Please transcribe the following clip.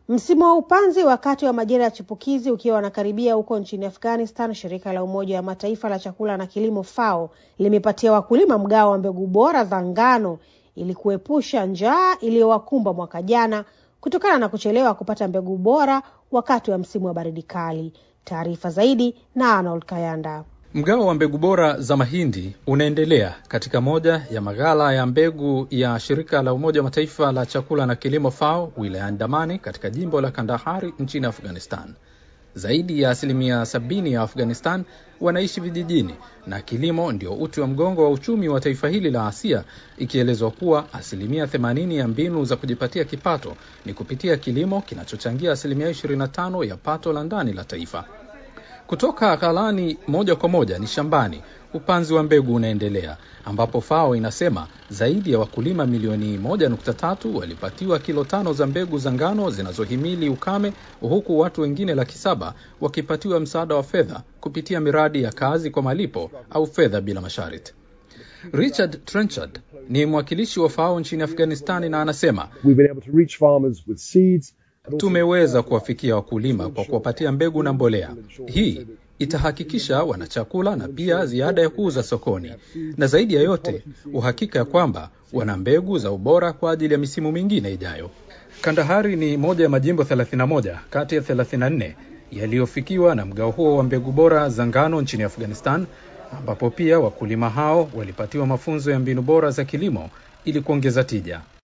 Msimu wa upanzi wakati wa majira ya chipukizi ukiwa unakaribia huko nchini Afghanistan, shirika la Umoja wa Mataifa la chakula na kilimo FAO limepatia wakulima mgao wa mbegu bora za ngano ili kuepusha njaa iliyowakumba mwaka jana kutokana na kuchelewa kupata mbegu bora wakati wa msimu wa baridi kali. Taarifa zaidi na Arnold Kayanda. Mgao wa mbegu bora za mahindi unaendelea katika moja ya maghala ya mbegu ya shirika la Umoja wa Mataifa la chakula na kilimo FAO wilayani Damani katika jimbo la Kandahari nchini Afghanistan. Zaidi ya asilimia sabini ya Afghanistan wanaishi vijijini na kilimo ndio uti wa mgongo wa uchumi wa taifa hili la Asia, ikielezwa kuwa asilimia themanini ya mbinu za kujipatia kipato ni kupitia kilimo kinachochangia asilimia 25 ya pato la ndani la taifa. Kutoka ghalani moja kwa moja ni shambani, upanzi wa mbegu unaendelea, ambapo FAO inasema zaidi ya wakulima milioni moja nukta tatu walipatiwa kilo tano za mbegu za ngano zinazohimili ukame, huku watu wengine laki saba wakipatiwa msaada wa fedha kupitia miradi ya kazi kwa malipo au fedha bila masharti. Richard Trenchard ni mwakilishi wa FAO nchini Afghanistani na anasema Tumeweza kuwafikia wakulima kwa kuwapatia mbegu na mbolea. Hii itahakikisha wanachakula na pia ziada ya kuuza sokoni, na zaidi ya yote uhakika ya kwamba wana mbegu za ubora kwa ajili ya misimu mingine ijayo. Kandahari ni moja ya majimbo 31 kati ya 34 yaliyofikiwa na mgao huo wa mbegu bora za ngano nchini Afghanistan, ambapo pia wakulima hao walipatiwa mafunzo ya mbinu bora za kilimo ili kuongeza tija.